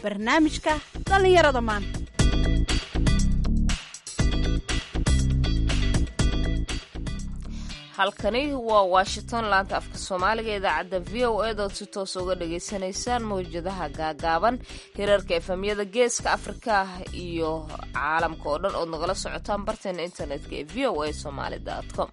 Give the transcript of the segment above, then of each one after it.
barnaamijka dhallinyarada maanta halkani waa washington laanta afka soomaaliga idaacadda v o e dood si toos uga dhagaysanaysaan mawjadaha gaagaaban hirarka efamyada geeska afrika iyo caalamka oo dhan ood nagala socotaan barteena internetka ee v o a somaali com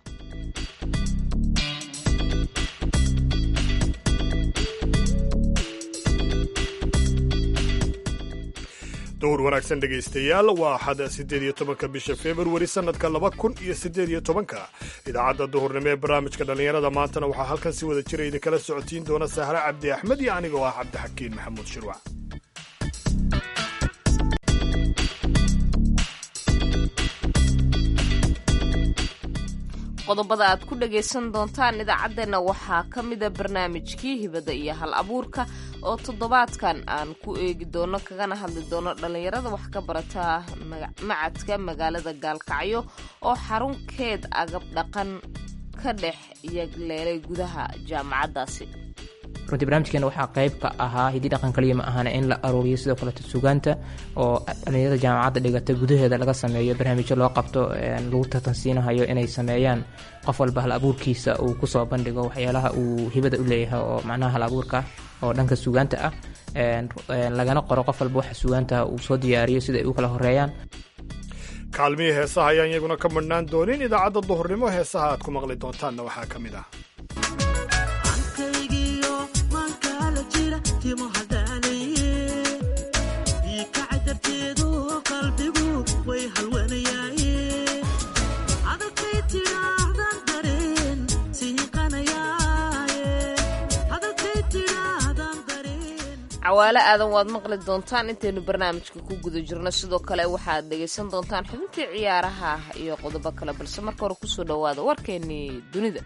dowr wanaagsan dhegaystayaal waa axad siddeed iyo tobanka bisha februari sannadka laba kun iyo siddeed iyo tobanka idaacadda duhurnimo ee barnaamijka dhallinyarada maantana waxaa halkan si wada jira idinkala socotiin doona sahre cabdi axmed iyo anigoo ah cabdixakiin maxamuud shirwac qodobada aad ku dhagaysan doontaan idaacaddeenna waxaa ka mida barnaamijkii hibada iyo hal abuurka oo toddobaadkan aan ku eegi doono kagana hadli doono dhallinyarada wax ka barata macadka magaalada gaalkacyo oo xarunkeed agab dhaqan ka dhex yagleelay gudaha jaamacaddaasi runtii barnaamijkeena waxaa qayb ka ahaa hidii dhaqan kaliya ma ahana in la aruuriyo sidoo kaleeto sugaanta oo dhalinyarada jaamacadda dhigata gudaheeda laga sameeyo barnaamijyo loo qabto lagu tartansiinahayo inay sameeyaan qof walba hal abuurkiisa uu kusoo bandhigo waxyaalaha uu hibada u leeyahay oo macnaha hal abuurka oo dhanka sugaanta ah lagana qoro qof walba waxa sugaantaha uu soo diyaariyo sida ay u kala horeeyaan kaalmihii heesaha ayaan iyaguna ka madhnaan doonin idaacadda duhurnimo heesaha aad ku maqli doontaanna waxaa ka mid ah cawaale aadan waad maqli doontaan intaynu barnaamijka ku guda jirno sidoo kale waxaad dhegaysan doontaan xubintii ciyaaraha iyo qodobo kale balse marka hore kusoo dhowaada warkeennii dunida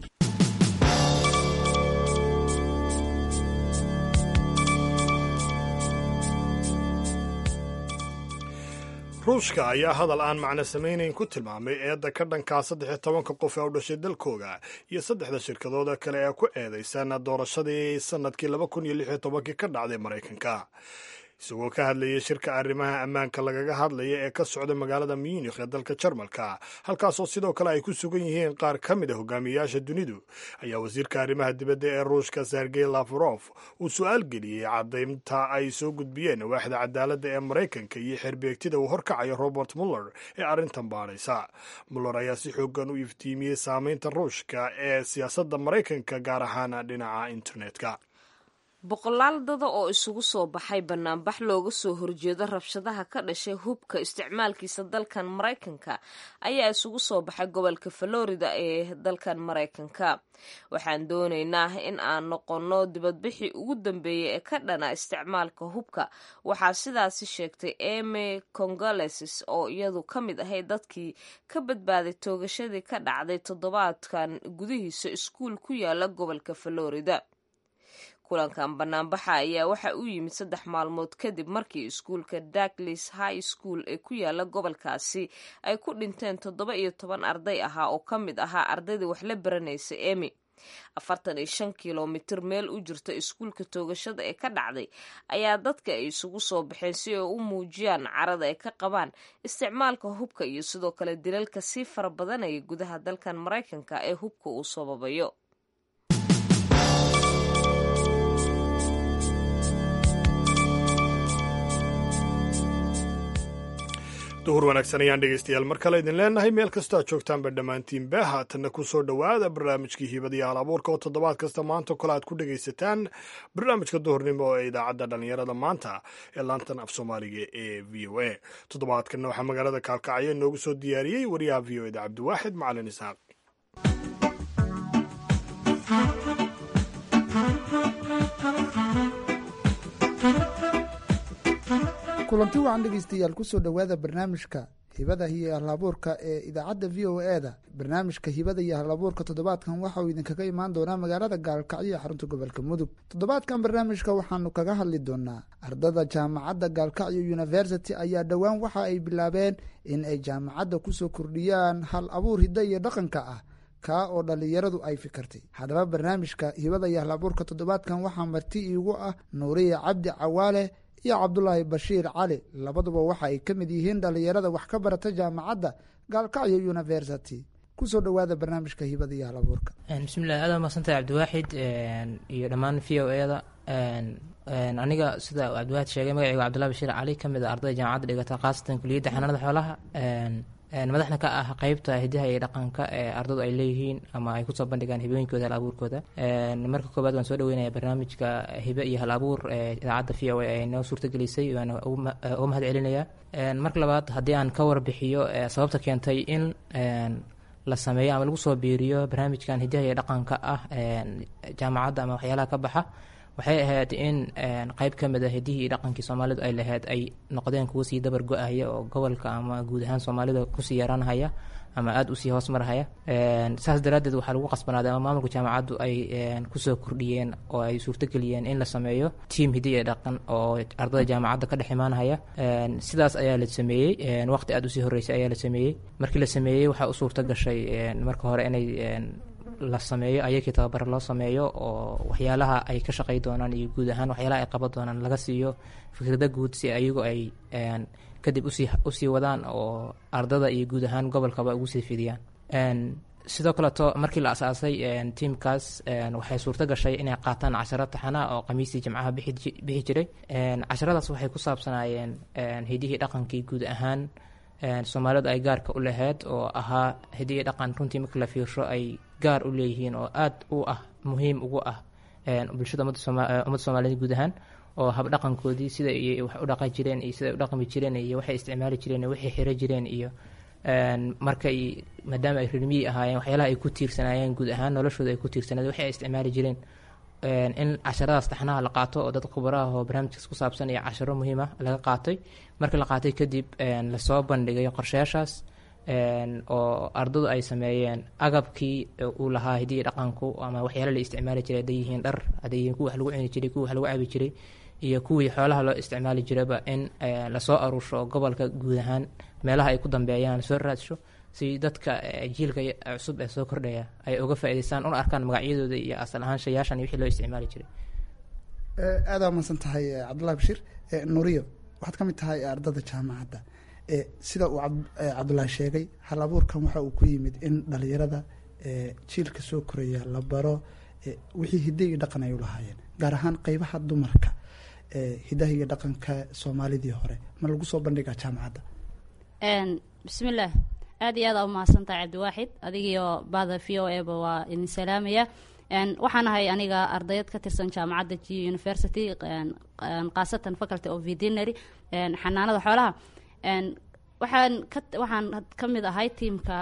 ruushka ayaa hadal aan macno samaynayn ku tilmaamay eedda ka dhankaa saddex iyo tobanka qof ee u dhashay dalkooga iyo saddexda shirkadooda kale ee ku eedaysan doorashadii sannadkii laba kun iyo lix iyo tobankii ka dhacday maraykanka isagoo ka hadlayay shirka arrimaha ammaanka lagaga hadlaya ee ka socda magaalada munikh ee dalka jarmalka halkaasoo sidoo kale ay ku sugan yihiin qaar ka mid a hogaamiyayaasha dunidu ayaa wasiirka arrimaha dibadda ee ruushka sergey lafarof uu su-aal geliyey caddaynta ay soo gudbiyeen waaxda cadaaladda ee maraykanka iyo xerbeegtida uu horkacayo robert muller ee arrintan baadhaysa muller ayaa si xoogan u iftiimiyey saameynta ruushka ee siyaasadda maraykanka gaar ahaan dhinaca internetka boqolaal dada oo isugu soo baxay banaanbax looga soo horjeedo rabshadaha ka dhashay hubka isticmaalkiisa dalkan maraykanka ayaa isugu soo baxay gobolka florida ee dalkan maraykanka waxaan doonaynaa in aan noqonno dibadbixii ugu dambeeyey ee ka dhana isticmaalka hubka waxaa sidaasi sheegtay eme congaleses oo iyadu ka mid ahayd dadkii ka badbaaday toogashadii ka dhacday toddobaadkan gudihiisa iskuul ku yaala gobolka florida kulankan banaanbaxa ayaa waxa uu yimid saddex maalmood kadib markii iskuulka darklis high school ee ku yaala gobolkaasi ay ku dhinteen toddoba iyo toban arday ahaa oo ka mid ahaa ardaydii wax la baranaysa emi afartan iyo shan kilomitir meel u jirta iskuulka toogashada ee ka dhacday ayaa dadka ay isugu soo baxeen si ay u muujiyaan carada ay ka qabaan isticmaalka hubka iyo sidoo kale dilalka sii fara badanaya gudaha dalkan maraykanka ee hubka uu sababayo duhur wanaagsan ayaan dhegaystayaal mar kale idin leenahay meel kastoo aad joogtaanba dhammaantiinba haatanna ku soo dhowaada barnaamijkii hibadiyo hal abuurka oo toddobaad kasta maanta kole aad ku dhegaysataan barnaamijka duhurnimo ee idaacadda dhallinyarada maanta ee laantan af soomaaliga ee v o a toddobaadkanna waxaa magaalada kaalkacyo inoogu soo diyaariyey wariyaha v o eda cabdiwaaxid macalin isaaq kulanti wacan dhegeystayaal kusoo dhowaada barnaamijka hibada iyo halabuurka ee idaacadda v o e da barnaamijka hibada iyo halabuurka toddobaadkan waxa uu idinkaga imaan doonaa magaalada gaalkacyo xarunta gobolka mudug toddobaadkan barnaamijka waxaanu kaga hadli doonaa ardada jaamacadda gaalkacyo university ayaa dhowaan waxa ay bilaabeen in ay jaamacadda kusoo kordhiyaan hal abuur hidda iyo dhaqanka ah kaa oo dhallinyaradu ay fikirtay haddaba barnaamijka hibada iyo halabuurka toddobaadkan waxaa marti iigu ah nuuriya cabdi cawaale iyo cabdulaahi bashiir cali labaduba waxa ay ka mid yihiin dhallinyarada wax ka barata jaamacadda gaalkacyo university kusoo dhowaada barnaamijka hibada iyo halabuurka bismillahi aad maadsantahay cabdiwaaxid iyo dhammaan v o e da aniga sida cabdiwaaxid sheegay magaceyga cabdullahi bashiir cali ka mid a ardayda jaamacadda dhigata khaasatan kuliyadda xanaanada xoolaha madaxna ka ah qeybta hidaha iyo dhaqanka ee ardadu ay leeyihiin ama ay kusoo bandhigaan hibooyinkooda hal abuurkooda marka koobaad waan soo dhaweynaya barnaamijka hibe iyo hal abuur ee idaacadda v o a ay noo suurtagelisay waana uga mahad celinaya marka labaad haddii aan ka warbixiyo sababta keentay in la sameeyo ama lagu soo biiriyo barnaamijkan hidaha iyo dhaqanka ah jaamacadda ama waxyaalaha ka baxa waxay ahayd in qeyb ka mid a hidihii iyo dhaqankii soomaalidu ay lahayd ay noqdeen kuwa sii dabar go-aya oo gobolka ama guud ahaan soomaalida kusii yaraanhaya ama aada usii hoos marhaya saas daraaddeed waxaa lagu qasbanaaday ama maamulka jaamacaddu ay kusoo kordhiyeen oo ay suurtogeliyeen in la sameeyo tiam hidi iyo dhaqan oo ardada jaamacadda ka dhex imaanhaya sidaas ayaa la sameeyey waqti aada usii horreysay ayaa la sameeyey markii la sameeyey waxaa u suurto gashay marka hore inay la sameeyo ayakii tababaro loo sameeyo oo waxyaalaha ay ka shaqey doonaan iyo guud ahaan waxyaalaha ay qaban doonaan laga siiyo fikrada guud si ayagu ay kadib usii usii wadaan oo ardada iyo guud ahaan gobolkaba ugu sii fidiyaan sidoo kaleeto markii la asaasay tiamkaas waxay suurto gashay inay qaataan casharo taxana oo khamiistii jimcaha bixi jiray casharadaas waxay ku saabsanaayeen hidihii dhaqankii guud ahaan soomaalidu ay gaarka u lahayd oo ahaa hidihii dhaqan runtii markii la fiirsho ay gaar u leeyihiin oo aada u ah muhiim ugu ah bulshada ummadda soomaaliyed guud ahaan oo habdhaqankoodii sida wax u dhaqan jireen iyo siday u dhaqmi jireen iyo waxay isticmaali jireen iyo waxay xiro jireen iyo markay maadaama ay rirmiyi ahaayeen waxyaalaha ay ku tiirsanaayeen guud ahaan noloshooda ay ku tiirsanayd waxay ay isticmaali jireen in casharadaas taxnaha la qaato oo dad khubaraha oo barnaamijkaas ku saabsan iyo casharo muhiim ah laga qaatay markii la qaatay kadib lasoo bandhigay qorshayaashaas oo ardadu ay sameeyeen agabkii uu lahaa hidiyi dhaqanku ama waxyaala la isticmaali jiray hadday yihiin dhar hadday yihiin kuwa wax lagu cuni jiray kuwa wax lagu cabi jiray iyo kuwii xoolaha loo isticmaali jiraba in lasoo aruursho gobolka guud ahaan meelaha ay ku dambeeyaan lasoo raadsho si dadka jiilka cusub ee soo kordhaya ay uga faa'idaystaan una arkaan magacyadooda iyo asal ahaan shayaashan iyo wixii loo isticmaali jiray aada maadsan tahay cabdullahi bashiir nuuriyo waxaad ka mid tahay ardada jaamacadda sida uu cabdullaahi sheegay hal abuurkan waxa uu ku yimid in dhalinyarada jiilka soo koraya la baro wixii hidda iyo dhaqan ay u lahaayeen gaar ahaan qeybaha dumarka hidaha iyo dhaqanka soomaalidii hore ma lagu soo bandhigaa jaamacadda bismillaah aada iyo aada umahadsantahay cabdiwaaxid adigiyo bahda v o eba waa idin salaamaya waxaan ahay aniga ardayad ka tirsan jaamacadda g university khaasatan faculty of veterinary xanaanada xoolaha waxaan ka waxaan ka mid ahay tiamka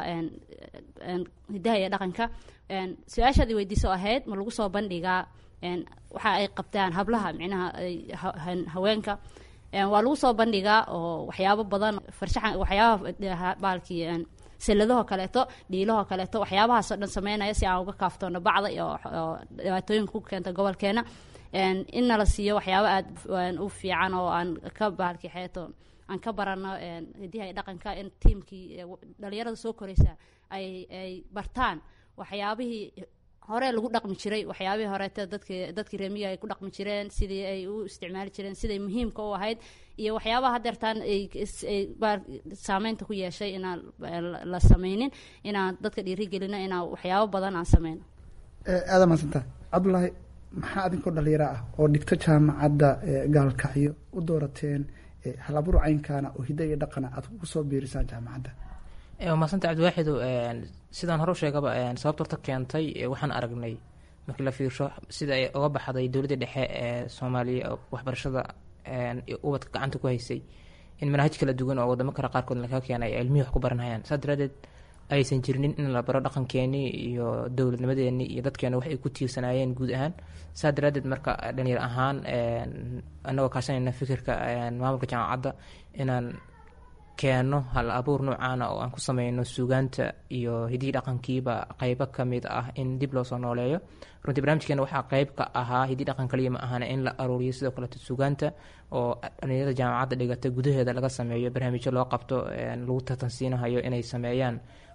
hidaha iyo dhaqanka su-aashaad i weydiiso ahayd ma lagu soo bandhigaa waxa ay qabtaan hablaha micnaha haweenka waa lagu soo bandhigaa oo waxyaabo badan farshaxan waxyaabaha baalkii salladahoo kaleeto dhiilahoo kaleeto waxyaabahaasoo dhan sameynaya si aan uga kaaftoono bacda oo dhibaatooyinka ku keenta gobolkeena in nala siiyo waxyaabo aada u fiican oo aan ka baalki xeeto aan ka barano hidiha iyo dhaqanka in tiamkii dhalinyarada soo koreysa ay ay bartaan waxyaabihii hore lagu dhaqmi jiray waxyaabihii horeete dadki dadkii reemiga ay ku dhaqmi jireen sidii ay u isticmaali jireen siday muhiimka u ahayd iyo waxyaabaha hadeertaan ay saameynta ku yeeshay inaan la sameynin inaan dadka dhiirigelino inaan waxyaabo badan aan sameyno aada maadsantaha cabdullaahi maxaa adinkoo dhalinyaro ah oo dhigto jaamacadda gaalkacyo u doorateen halabuur caynkaana oo hidda iyo dhaqana aad ku soo biirisaan jaamacadda waa maasanta cabdiwaaxidu sidaan hore u sheegaba sababta horta keentay waxaan aragnay markii la fiirsho sida ay uga baxday dowladda dhexe ee soomaaliya waxbarashada ubadka gacanta ku haysay in manhaj kala duwan oo wadamo kale qaarkood laga keenay ay ilmihii wax ku baranhayaan saas daraadeed aysan jirnin in la baro dhaqankeenii iyo dowladnimadeenii iyo dadkeena wax ay ku tiirsanaayeen guud ahaan saas daraadeed marka dhalinyar ahaan anagoo kaashanayna fikirka maamulka jaamacadda inaan keeno hal abuur noocaana oo aan ku sameyno suugaanta iyo hidihii dhaqankiiba qeybo kamid ah in dib loo soo nooleeyo runtii barnaamijkeena waxaa qeyb ka ahaa hidii dhaqan kaliya ma ahana in la aruuriyo sidoo kaleeto suugaanta oo dhalinyarada jaamacadda dhigata gudaheeda laga sameeyo barnaamijyo loo qabto lagu tartansiinahayo inay sameeyaan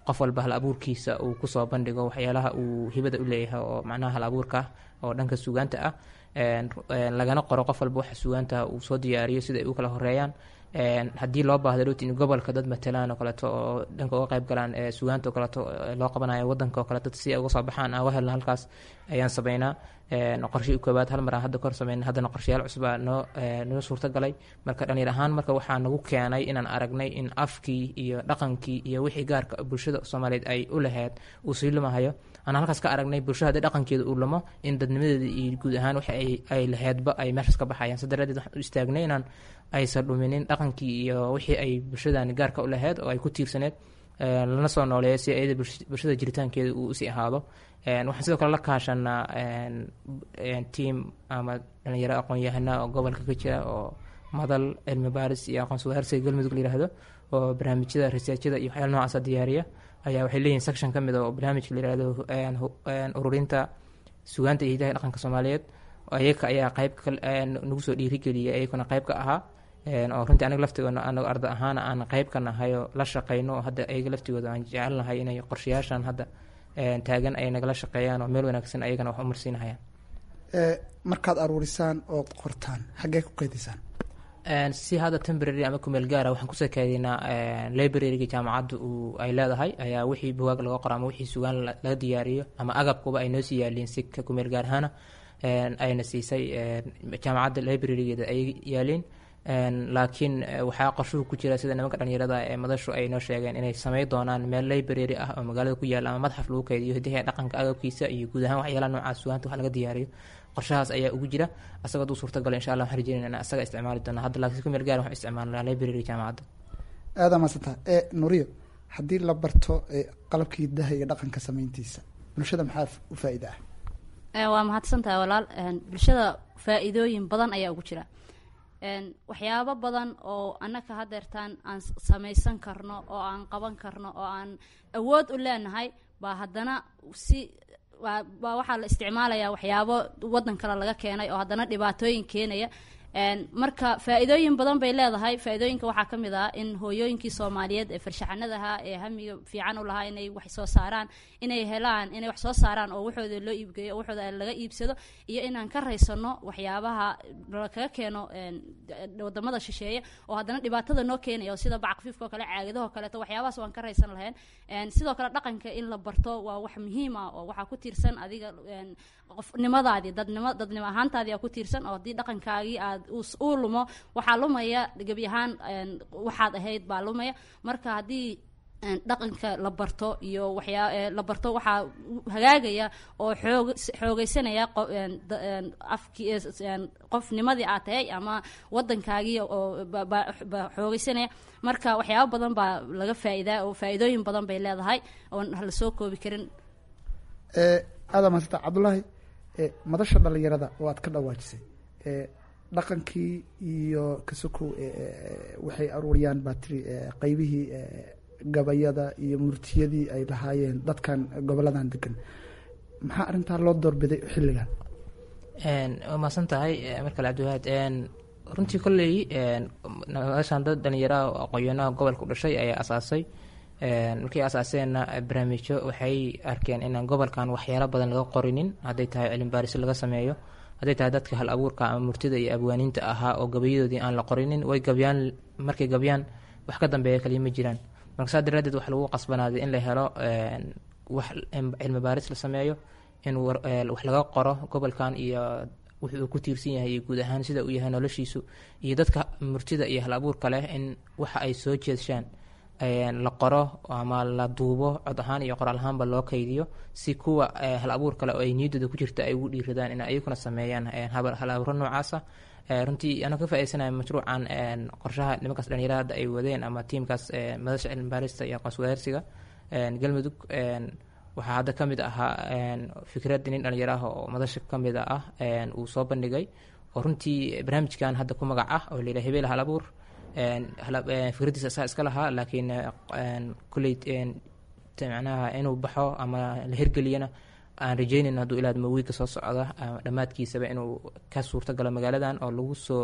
qof walba hal abuurkiisa uu kusoo bandhigo waxyaalaha uu hibada u leeyahay oo macnaha hal abuurka ah oo dhanka sugaanta ah lagana qoro qof walba waxa sugaanta uu soo diyaariyo sida ay u kala horeeyaan haddii loo baahdo dhowti in gobolka dad matalaan oo kaleeto oo dhanka uga qayb galaan sugaanta oo kaleeto loo qabanayo wadanka oo kale dad si ay uga soo baxaan aan uga helno halkaas ayaan sameynaa qorshii koowaad hal mar aan hadda kahor sameyna haddana qorshayaal cusubaa noo noo suurta galay marka dhalinyar ahaan marka waxaa nagu keenay inaan aragnay in afkii iyo dhaqankii iyo wixii gaarka bulshada soomaaliyeed ay u lahayd uu sii lumahayo aan halkaas ka aragnay bulshada haddii dhaqankeeda uu lumo in dadnimadeeda iyo guud ahaan waxa ay lahaydba ay meeshaas ka baxayaan sa daraadeed waxaan u istaagnay inaan aysan dhuminin dhaqankii iyo wixii ay bulshadani gaarka u lahayd oo ay ku tiirsaneed lana soo nooleeyo si ayada bulshada jiritaankeeda uu usii ahaado waxaan sidoo kale la kaashanaa tiam ama dhalinyaro aqoon-yahana oo gobolka ka jira oo madal cilmi baaris iyo aqoon sugaarsiga galmudug la yihahdo oo barnaamijyada researchada iyo waxyaala noocaasa diyaariya ayaa waxay leeyihin section ka mid oo barnaamijka la yihahdo ururinta sugaanta iyo hidaha dhaqanka soomaaliyeed ayaga ayaa qayb nagu soo dhiirigeliyay ayaguna qayb ka ahaa oo runtii aniga laftigoona anago arda ahaan aan qayb ka nahay oo la shaqeyno oo hadda ayaga laftigooda aan jecelnahay inay qorshayaashan hadda taagan ay nagala shaqeeyaan oo meel wanaagsan ayagana wax u marsiinahayaan markaad aruurisaan ood qortaan xaggee ku qeydisaan si hadda temporary ama kumeel gaara waxaan kusoo kaadinaa libraryga jaamacadda uu ay leedahay ayaa wixii bugaag laga qoro ama wixii sugaan laga diyaariyo ama agabkuba ay noo sii yaaliin si ka kumeel gaar ahaana ayna siisay jaamacadda librarygeeda ay yaaliin laakiin waxaa qorshuhu ku jira sida nimanka dhalinyarada ee madashu ay noo sheegeen inay samey doonaan meel library ah oo magaalada ku yaalla ama madxaf lagu keydiyo hidaha dhaqanka agabkiisa iyo guud ahaan waxyaalaha noocaas sugaanta wax laga diyaariyo qorshahaas ayaa ugu jira asagoo hadduu suurtagalo insha allah waxaan rajeynayna in asaga isticmaali doona hadda laakiin ku meel gaar waxaan isticmaalnaa library jaamacadda aada maadsantaha ee nuriyo haddii la barto qalabka hidaha iyo dhaqanka sameyntiisa bulshada maxaa u faa-ida ah waa mahadsantahay walaal bulshada faa-iidooyin badan ayaa ugu jira waxyaabo badan oo annaka hadeertaan aan samaysan karno oo aan qaban karno oo aan awood u leenahay baa haddana si baa waxaa la isticmaalayaa waxyaabo waddan kale laga keenay oo haddana dhibaatooyin keenaya marka faa-iidooyin badan bay leedahay faa-iidooyinka waxaa ka mid ah in hooyooyinkii soomaaliyeed ee farshaxanadaha ee hamiga fiican u lahaa inay wax soo saaraan inay helaan inay wax soo saaraan oo waxooda loo iibgeeyo oo waxooda laga iibsado iyo inaan ka raysano waxyaabaha kaga keeno wadamada shisheeye oo haddana dhibaatada noo keenaya oo sida bacqafiifka oo kale caagadaho kaleeto waxyaabahaas waan ka raysan lahayn sidoo kale dhaqanka in la barto waa wax muhiim ah oo waxaa ku tiirsan adiga qofnimadaadii dadnimo dadnimo ahaantaadii aa ku tiirsan oo haddii dhaqankaagii aad uu lumo waxaa lumaya gebi ahaan waxaad ahayd baa lumaya marka haddii dhaqanka la barto iyo waxyaa la barto waxaa hagaagaya oo xoog xoogeysanaya afki qofnimadii aad tahay ama wadankaagii oo xoogeysanaya marka waxyaabo badan baa laga faa-idaa oo faa-iidooyin badan bay leedahay oon hala soo koobi karin aada maasanta cabdullaahi madasha dhalinyarada oo aad ka dhawaajisay dhaqankii iyo kasokow waxay aruuriyaan baa tiri qeybihii gabayada iyo murtiyadii ay lahaayeen dadkan goboladan degan maxaa arrintaa loo doorbiday xilligan waa mahadsan tahay markale cabdiwahaad runtii kolley madashan dad dhalinyaraha oo aqoon-yahanaha gobolka u dhashay ayaa asaasay markay asaaseenna barnaamijyo waxay arkeen inaan gobolkan waxyaalo badan laga qorinin hadday tahay cilmi baarisyo laga sameeyo hadday tahay dadka hal abuurka ama murtida iyo abwaaniinta ahaa oo gabayadoodii aan la qorinin way gabyaan markay gabyaan wax ka dambeeya kaliya ma jiraan marka saa daraadeed waxa lagu qasbanaaday in la helo wax cilmi baaris la sameeyo in wax laga qoro gobolkan iyo wuxuu ku tiirsan yahay iyo guud ahaan sida uu yahay noloshiisu iyo dadka murtida iyo hal abuurka leh in waxa ay soo jeeshaan la qoro ama la duubo cod ahaan iyo qoraal ahaanba loo kaydiyo si kuwa hal abuur kale oo ay niyadooda ku jirta ay ugu dhiiradaan in ayaguna sameeyaan hal abuuro noocaasa runtii anaa ka faaidaysanaya mashruucan qorshaha nimankaas dhalinyarada hadda ay wadeen ama tiimkaas madasha cilmi baarista iyo aqoon wadaarsiga galmudug waxaa hadda ka mid ahaa fikrad nin dhalinyaro ah oo madasha ka mid ah uu soo bandhigay oo runtii barnaamijkan hadda ku magac ah oo layidhaha hebeel hal abuur fikradiisa isaa iska lahaa laakiin kulley macnaha inuu baxo ama la hirgeliyana aan rajeynayn hadduu ilaadmo wiigka soo socda dhammaadkiisaba inuu ka suurto galo magaaladan oo lagu soo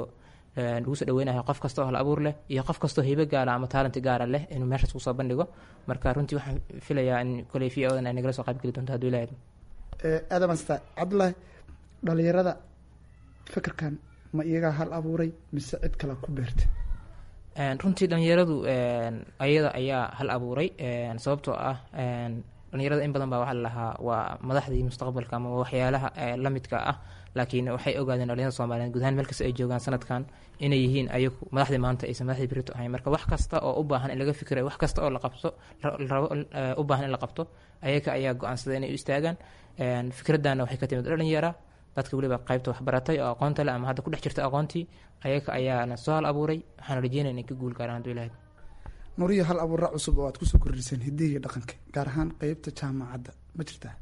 lagu soo dhaweynayo qof kasta oo hal abuur leh iyo qof kastoo hibo gaala ama taalenti gaara leh inuu meeshaas kusoo bandhigo marka runtii waxaan filayaa in koley v odan ay nagala soo qaybgeli doonto hadduu ilaahdo aada maasta cabdullaahi dhalinyarada fikirkan ma iyagaa hal abuuray mise cid kale ku beertay runtii dhalinyaradu ayada ayaa hal abuuray sababtoo ah dhalinyarada in badan baa waxaa lalahaa waa madaxdii mustaqbalka ama waxyaalaha la midka ah laakiin waxay ogaadeen dhalinyarada soomaliyeed guud ahaan meel kasta ay joogaan sanadkan inay yihiin ayagu madaxdii maanta aysan madaxdii berito ahayn marka wax kasta oo u baahan in laga fikirayo wax kasta oo la qabto rabo u baahan in la qabto ayaga ayaa go-aansaday inay u istaagaan fikradana waxay ka timid dhalinyara dadka weliba qaybta waxbaratay oo aqoonta leh ama hadda ku dhex jirta aqoontii ayaga ayaana soo hal abuuray waxaan rajeynaya inay ka guul gaaraan hadduu ilahay nuriyo hal abuura cusub oo aad kusoo kordhiseen hidihi iyo dhaqanka gaar ahaan qeybta jaamacadda ma jirtaa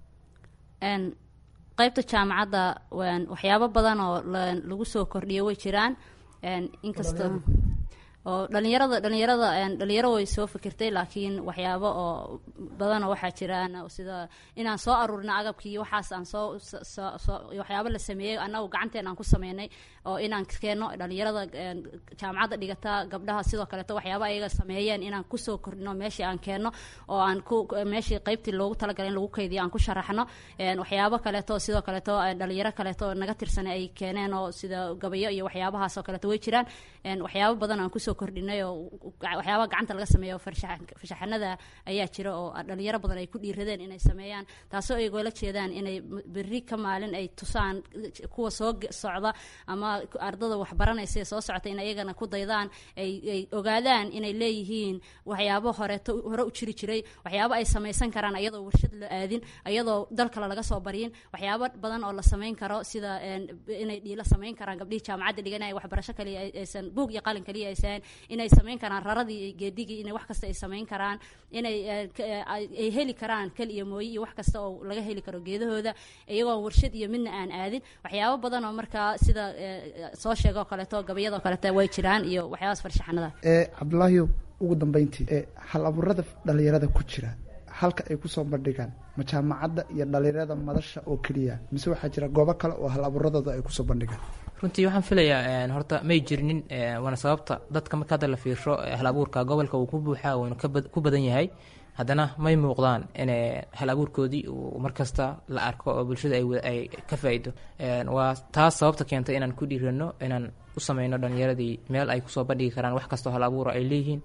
qeybta jaamacadda waxyaabo badan oo lagu soo kordhiyo way jiraan inkastoo oo dhalinyarada dhalinyarada dhalinyaro way soo fikirtay laakiin waxyaabo oo badanoo waxaa jiraan sida inaan soo aruurina agabkii waxaas aan soo waxyaabo la sameeyey annagu gacanteen aan ku sameynay oo inaan keenno dhalinyarada jaamacadda dhigata gabdhaha sidoo kaleeto waxyaabo ayaga sameeyeen inaan kusoo kordhino meeshii aan keenno oo aan ku meeshii qeybtii loogu talagalay in lagu kaydiyo aan ku sharaxno waxyaabo kaleeto sidoo kaleeto dhalinyaro kaleeto naga tirsan ay keeneen oo sida gabayo iyo waxyaabahaas oo kaleeto way jiraan waxyaabo badan aan kusoo kordhinay oo waxyaaba gacanta laga sameeyo farshaxanada ayaa jira oo dhalinyaro badan ay ku dhiiradeen inay sameeyaan taasoo ay goola jeedaan inay berri ka maalin ay tusaan kuwa soo socda ama ardada waxbaranaysa ee soo socota in ayagana ku daydaan ay ogaadaan inay leeyihiin waxyaabo horeeto hore u jiri jiray waxyaabo ay samaysan karaan ayadoo warshad la aadin ayadoo dal kale laga soo baryin waxyaabo badan oo la samayn karo sida inay dhiilo samayn karaan gabdhihii jaamacadda dhiganaya waxbarasho kaliya aysan buug iyo qalin kaliya aysan inay samayn karaan raradii iyo geedigii inay wax kasta ay samayn karaan inay ay heli karaan kal iyo mooye iyo wax kasta oo laga heli karo geedahooda iyagoo warshad iyo midna aan aadin waxyaabo badan oo markaa sida soo sheegoo kaleeto gabayadoo kaleeto way jiraan iyo waxyaabaas farshaxanada cabdulaahiyo ugu dambeyntii hal abuurada dhalinyarada ku jira halka ay kusoo bandhigaan ma jaamacadda iyo dhalinyarada madasha oo keliya mise waxaa jira goobo kale oo hal abuuradooda ay kusoo bandhigaan runtii waxaan filayaa horta may jirinin waana sababta dadka marka hadda la fiirsho hal abuurka gobolka uu ku buuxaa uuna ku badan yahay haddana may muuqdaan in hal abuurkoodii uu markasta la arko oo bulshada ay ka faa-ido waa taas sababta keentay inaan ku dhiirano inaan u sameyno dhalinyaradii meel ay kusoo bandhigi karaan wax kastoo hal abuura ay leeyihiin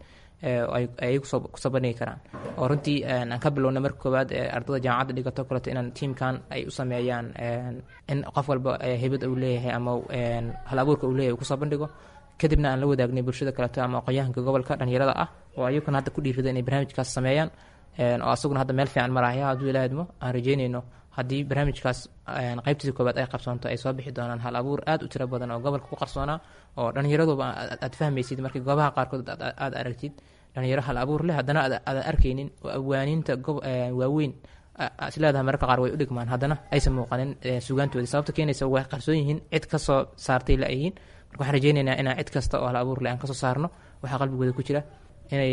ay kusoo bandhigi karaan oo runtii aan ka bilowna marka koowaad ardada jaamacadda dhigato kaleto inaan tiamkan ay u sameeyaan in qof walba hibad uu leeyahay ama hal abuurka uu leeyahay uu kusoo bandhigo kadibna aan la wadaagnay bulshada kaleto ama aqoonyahanka gobolka dhalinyarada ah oo ayaguna hadda ku dhiirada inay barnaamijkaas sameeyaan oo asaguna hadda meel fiican maraya hadduu ilaa idmo aan rajeynayno haddii barnaamijkaas qaybtiisa koowaad ay qabsoonto ay soo bixi doonaan hal abuur aad u tiro badan oo gobolka ku qarsoonaa oo dhallinyaraduba aad fahmaysid markii goobaha qaarkood aad aragtid dhalinyaro hal abuur leh haddana aadan arkaynin oo awaaninta waaweyn isleedahay mararka qaar way u dhigmaan haddana aysan muuqanin sugaantoodii sababta keenaysa way qarsoon yihiin cid kasoo saartay la-yihiin marka waxaan rajeynaynaa inaan cid kasta oo hal abuur leh aan kasoo saarno waxaa qalbigooda ku jira inay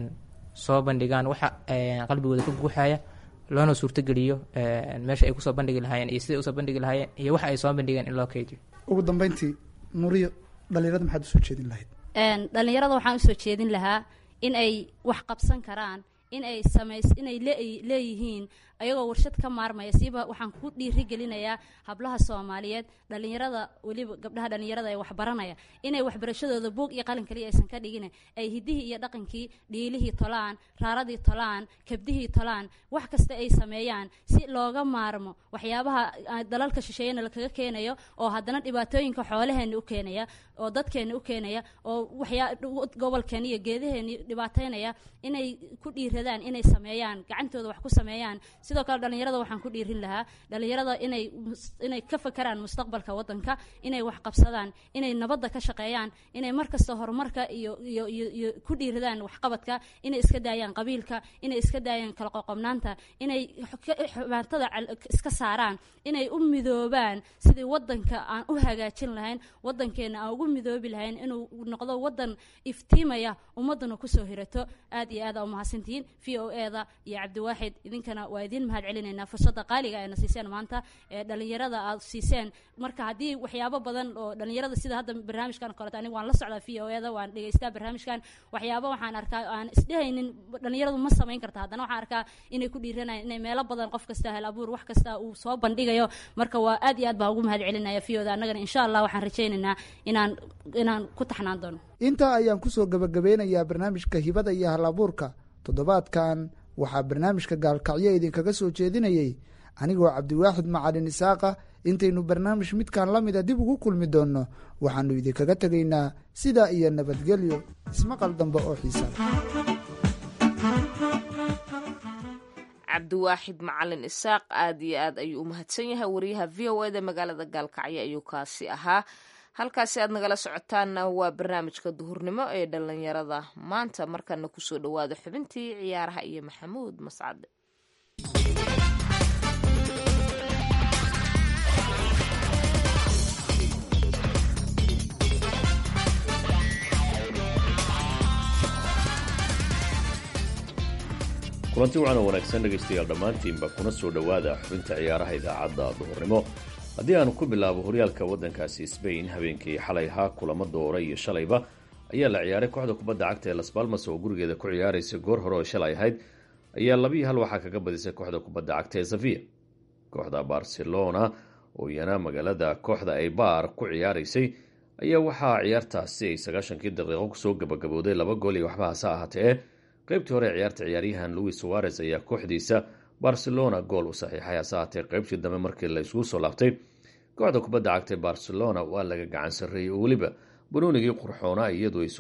soo bandhigaan waxa qalbigooda ka guuxaya loona suurtogeliyo meesha ay kusoo bandhigi lahaayeen iyo siday usoo bandhigi lahaayeen iyo waxa ay soo bandhigeen in loo keydiyo ugu dambeyntii nuriyo dhalinyarada maxaad usoo jeedin lahayd dhalinyarada waxaan usoo jeedin lahaa in ay wax qabsan karaan in ay samays inay leeyihiin ayagoo warshad ka maarmaya siiba waxaan ku dhiirigelinayaa hablaha soomaaliyeed dhalinyarada weliba gabdhaha dhalinyarada ee waxbaranaya inay waxbarashadooda buog iyo qalin kaliya aysan ka dhigin ay hidihii iyo dhaqankii dhiilihii tolaan raaradii tolaan kabdihii tolaan wax kasta ay sameeyaan si looga maarmo waxyaabaha dalalka shisheeyana lakaga keenayo oo haddana dhibaatooyinka xoolaheena u keenaya oo dadkeena u keenaya oo waxyaa gobolkeena iyo geedaheena dhibaateynaya inay ku dhiiradaan inay sameeyaan gacantooda wax ku sameeyaan sidoo kale dhalinyarada waxaan ku dhiirin lahaa dhalinyarada inay inay ka fakeraan mustaqbalka wadanka inay wax qabsadaan inay nabadda ka shaqeeyaan inay markasta horumarka iyo iyo iyo iyo ku dhiiradaan waxqabadka inay iska daayaan qabiilka inay iska daayaan kala qoqobnaanta inay xubaatada iska saaraan inay u midoobaan sidii wadanka aan u hagaajin lahayn wadankeena aan ugu midoobi lahayn inuu noqdo wadan iftiimaya ummaduna kusoo hirato aad iyo aad aa umahadsantihiin v o e da iyo cabdiwaaxid idinkana waa idin mahad celinaynaa fursadda qaaliga ayna siiseen maanta ee dhalinyarada aad siiseen marka haddii waxyaabo badan oo dhalinyarada sida hadda barnaamijkan koleto aniga waan la socdaa v o e da waan dhegeystaa barnaamijkan waxyaabo waxaan arkaa aan isdhehaynin dhalinyaradu ma samayn karta haddana waxaan arkaa inay ku dhiiranayaan inay meelo badan qof kasta hel abuur wax kasta uu soo bandhigayo marka waa aad iyo aad baan ugu mahad celinaya v o da annagana insha allah waxaan rajaynaynaa inaan inaan ku taxnaan doono intaa ayaan kusoo gabagabeynayaa barnaamijka hibada iyo hal abuurka toddobaadkan waxaa barnaamijka gaalkacyo idinkaga soo jeedinayey anigoo cabdiwaaxid macalin isaaqa intaynu barnaamij midkan la mida dib ugu kulmi doonno waxaanu idinkaga tegaynaa sidaa iyo nabadgelyo ismaqal dambe oo xiisa cabdiwaaxid macalin isaaq aad iyo aad ayuu u mahadsan yahay wariyaha v o e da magaalada gaalkacyo ayuu kaasi ahaa halkaasi aad nagala socotaanna waa barnaamijka duhurnimo ee dhalinyarada maanta markana kusoo dhawaada xubintii ciyaaraha iyo maxamuud mascade kulanti wacan oo wanaagsan dhegaystayaal dhammaantiinba kuna soo dhowaada xubinta ciyaaraha idaacadda duhurnimo haddii aanu ku bilaabo horyaalka waddankaasi sbain habeenkii xalay ahaa kulamo doora iyo shalayba ayaa la ciyaaray kooxda kubadda cagta ee las balmas oo gurigeeda ku ciyaaraysa goor hore oo shalay ahayd ayaa labiiyo hal waxaa kaga badisay kooxda kubadda cagta ee safiya kooxda barcelona oo iyana magaalada kooxda ay baar ku ciyaaraysay ayaa waxaa ciyaartaasi ay sagaashankii daqiiqo kusoo gabagabooday laba gool iyo waxba hase ahaatee qaybtii hore ciyaarta ciyaaryahan louis suarez ayaa kooxdiisa barcelona gool u saxiixay hase ahaatee qaybtii dambe markii la isugu soo laabtay kooxda kubadda cagtay barcelona waa laga gacan sarreeyey oo weliba banoonigii qurxoonaa iyadu ay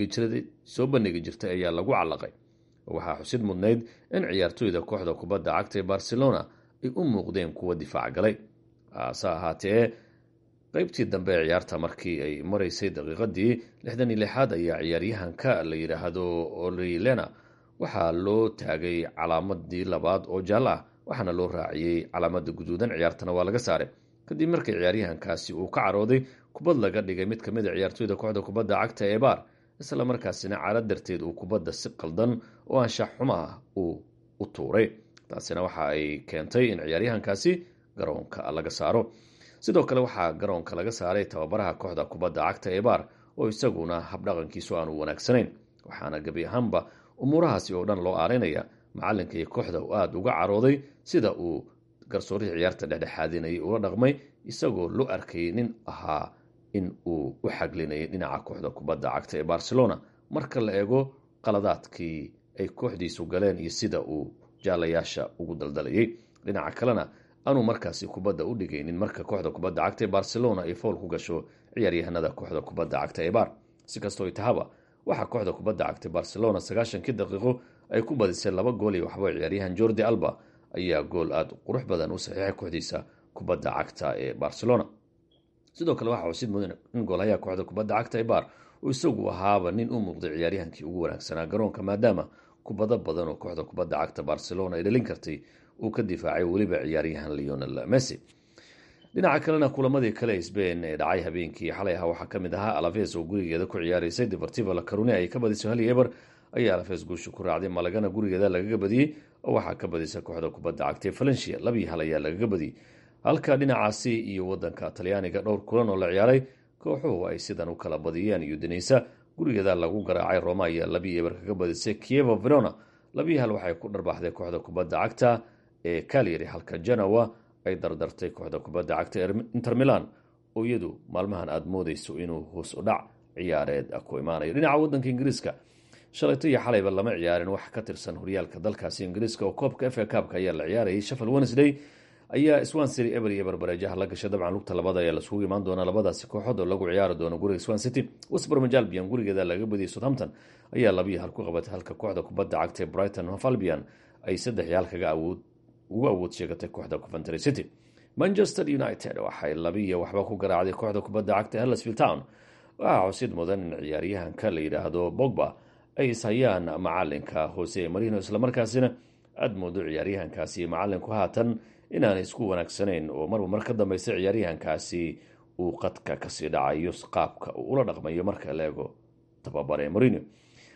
soo bandhigi jirtay ayaa lagu callaqay waxaa xusid mudnayd in ciyaartooyda kooxda kubadda cagta ee barcelona ay u muuqdeen kuwa difaac galay hase ahaatee qaybtii dambe ee ciyaarta markii ay maraysay daqiiqadii lixdan iyo lixaad ayaa ciyaaryahanka la yidhaahdo olilena waxaa loo taagay calaamadii labaad oo jaallo ah waxaana loo raaciyey calaamada guduudan ciyaartana waa laga saaray kadib markii ciyaaryahankaasi uu ka carooday kubad laga dhigay mid kamid a ciyaartooyda kooxda kubadda cagta ee baar isla markaasina caalad darteed uu kubadda si qaldan oo anshax xumo ah uu u tuuray taasina waxa ay keentay in ciyaaryahankaasi garoonka laga saaro sidoo kale waxaa garoonka laga saaray tababaraha kooxda kubadda cagta ee baar oo isaguna habdhaqankiisu aanu wanaagsanayn waxaana gebi ahaanba umuurahaasi oo dhan loo aarinaya macalinka iyo kooxda uu aada uga carooday sida uu garsoorihii ciyaarta dhexdhexaadinayay ula dhaqmay isagoo loo arkayay nin ahaa in uu u xaglinayay dhinaca kooxda kubadda cagta ee barcelona marka la eego qaladaadkii ay kooxdiisu galeen iyo sida uu jaalayaasha ugu daldalayay dhinaca kalena aanuu markaasi kubadda u dhigaynin marka kooxda kubadda cagta ee barcelona ay fowl ku gasho ciyaaryahanada kooxda kubadda cagta ee baar si kastoo tahaba waxaa kooxda kubadda cagta barcelona sagaashankii daqiiqo ay ku badisay laba gool iyo waxba ciyaaryahan jordi alba ayaa gool aada qurux badan u saxiixay kooxdiisa kubadda cagta ee barcelona sidoo kale waxaa xusid mudan in goolhayaha kooxda kubadda cagta ee baar uu isagu ahaaba nin u muuqday ciyaaryahankii ugu wanaagsanaa garoonka maadaama kubado badan oo kooxda kubadda cagta barcelona ay dhalin kartay uu ka difaacay weliba ciyaaryahan leonel messi dhinaca kalena kulamadii kale sbain ee dhacay habeenkii xalay ahaa waxaa kamid ahaa alaves oo gurigeeda ku ciyaaraysay deportiva la carone ay ka badisay hal eber ayaa alaves guusha ku raacday malagana gurigeeda lagaga badiyey oo waxaa ka badisay kooxda kubadda cagtay valencia labii hal ayaa lagaga badiyey halka dhinacaasi iyo wadanka talyaaniga dhowr kulan oo la ciyaaray kooxuhu ay sidan u kala badiyeen udineysa gurigeeda lagu garaacay roma ayaa labii eber kaga badisay kievo verona labii hal waxay ku dharbaaxday kooxda kubadda cagta ee kalyari halka janawa ay dardartay kooxda kubadda cagta inter milan oo iyadu maalmahan aada moodeyso inuu hoos u dhac ciyaareed ku imaanayo dhinaca wadanka ingiriiska shalayto iyo xalayba lama ciyaarin wax ka tirsan horyaalka dalkaasi ingiriiska oo koobka f a kaabka ayaa la ciyaarayay shafal wednesday ayaa swansity eber iyo barbareejaha la gashay dabcan lugta labada ayaa lasugu imaan doonaa labadaasi kooxood oo lagu ciyaari doono guriga swan city westbermaj albion gurigeeda laga badiyay southampton ayaa labiyo hal ku qabatay halka kooxda kubadda cagta ee brighton hof albion ay saddex iyo hal kaga awood ugu awood sheegatay kooxda coventry city manchester united waxay labiiyo waxba ku garaacday kooxda kubadda cagta hellasfield town waxaa xusid mudan in ciyaaryahanka la yidhaahdo bogba ay ishayaan macalinka hose marino islamarkaasina aada moodo ciyaaryahankaasi iyo macalinku haatan inaanay isku wanaagsanayn oo marba mar ka dambeysa ciyaaryahankaasi uu qadka kasii dhacayo qaabka uu ula dhaqmayo marka la eego tababare marino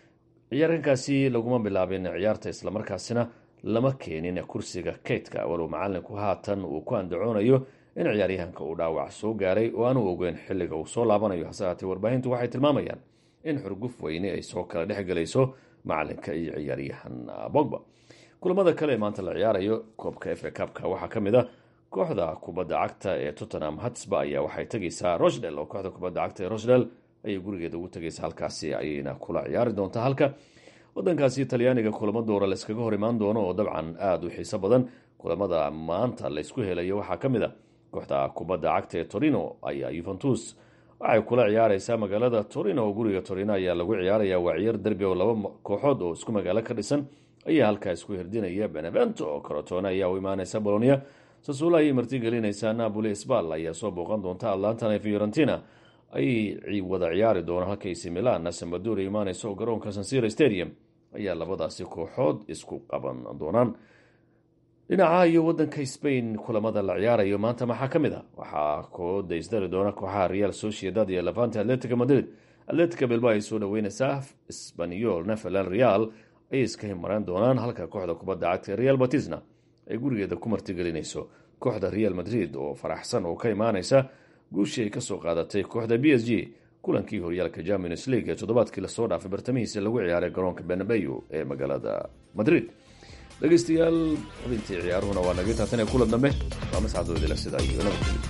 ciyaarkankaasi laguma bilaabin ciyaarta islamarkaasina lama keenin kursiga kaydka walow macalinku haatan uu ku andacoonayo in ciyaaryahanka uu dhaawac soo gaaray oo aanu ogeyn xilliga uu soo laabanayo hase haatee warbaahintu waxay tilmaamayaan in xurguf weyne ay soo kala dhex gelayso macalinka iyo ciyaaryahan bogba kulamada kale ee maanta la ciyaarayo koobka f a cupka waxaa ka mid a kooxda kubadda cagta ee tottenham hatsba ayaa waxay tegaysaa rochdel oo kooxda kubadda cagta ee rochdel ayay gurigeeda ugu tegaysa halkaasi ayayna kula ciyaari doontaa halka wadankaasi talyaaniga kulamo doora layskaga hor imaan doono oo dabcan aada u xiiso badan kulamada maanta laysku helayo waxaa ka mid a kooxda kubadda cagta ee torino ayaa yuventus waxay kula ciyaareysaa magaalada torino oo guriga torino ayaa lagu ciyaaraya waa ciyaar derbi oo laba kooxood oo isku magaalo ka dhisan ayaa halkaa isku hirdinaya benevento oo corotone ayaa u imaaneysa bolonia sasuula ayay martigelinaysaa napoli sbal ayaa soo booqan doonta atlantana e fiorentina ayay wada ciyaari doonaan halkaysi milan sambadour imaaneysa oo garoonka sansira stadium ayaa labadaasi kooxood isku qaban doonaan dhinaca iyo wadanka spain kulamada la ciyaarayo maanta maxaa ka mid a waxaa kooda isdari doona kooxaha real sociedad iyo levante atletica madrid atletica bilba ay soo dhaweyneysaa sbanyol neferland real ayay iska himareen doonaan halka kooxda kubadda cagta real batisna ay gurigeeda ku martigelinayso kooxda real madrid oo faraxsan oo ka imaaneysa guushii ay kasoo qaadatay kooxda b s g kulankii horyaalka champions league ee toddobaadkii lasoo dhaafay bartamihiisa lagu ciyaaray garoonka benabeyo ee magaalada madrid dhegeystayaal xubintii ciyaaruhuna waa naga taatan ee kulan dambe waa mascadoodila sidaa iyo nabadgelyo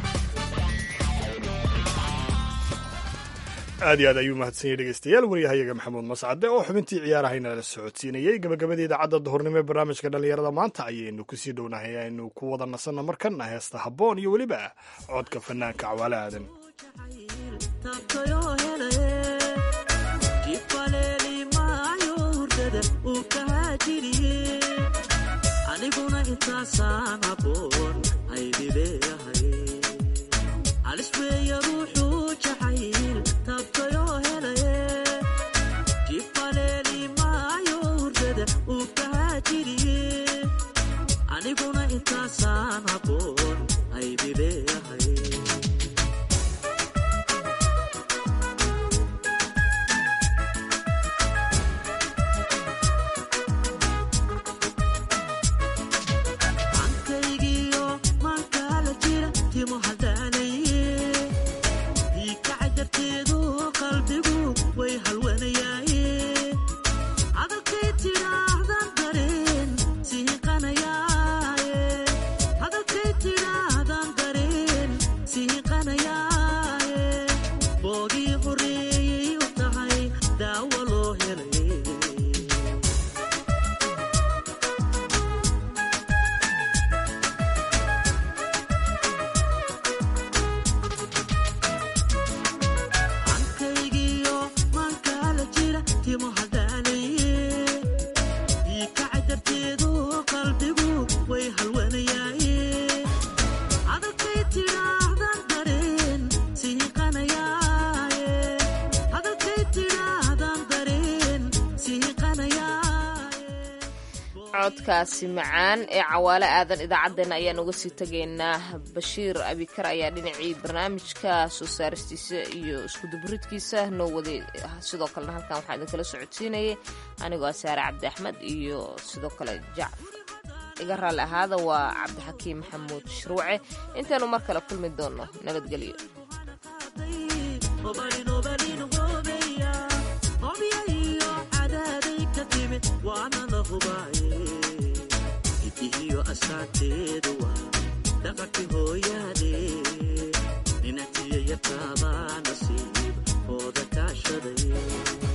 aad iyo aad ayuu mahadsan yahy dhegeystayaal waryahayaga maxamuud mascade oo xubintii ciyaarahayna la socodsiinayey gabagabada idaacadda duhurnimo ee barnaamijka dhallinyarada maanta ayaynu kusii dhownahay aynu ku wada nasanno markana heesta habboon iyo weliba codka fanaanka cawaale aadan aniguna intaasaan haboon aydileeyahay alisweeya ruuxuu jacayl tabtayoo helaye jibaleeli maayo hurdada uu kahaajiriye aniguna intaasaan haboon aydileeyahay codkaasi macaan ee cawaale aadan idaacaddeenna ayaan uga sii tegaynaa bashiir abikar ayaa dhinacii barnaamijka soo saaristiisa iyo iskuduburidkiisa noo waday sidoo kalena halkan waxaa idinkala socodsiinayay anigoo saare cabdi axmed iyo sidoo kale jacf iga raalli ahaada waa cabdixakiim maxamuud shruuce intaanu mar kale kulmi doono nabadgelyo idihiyo asaanteedu waa dhaqanki hooyaade ninatiya yataabaa nasiib hooda kaashaday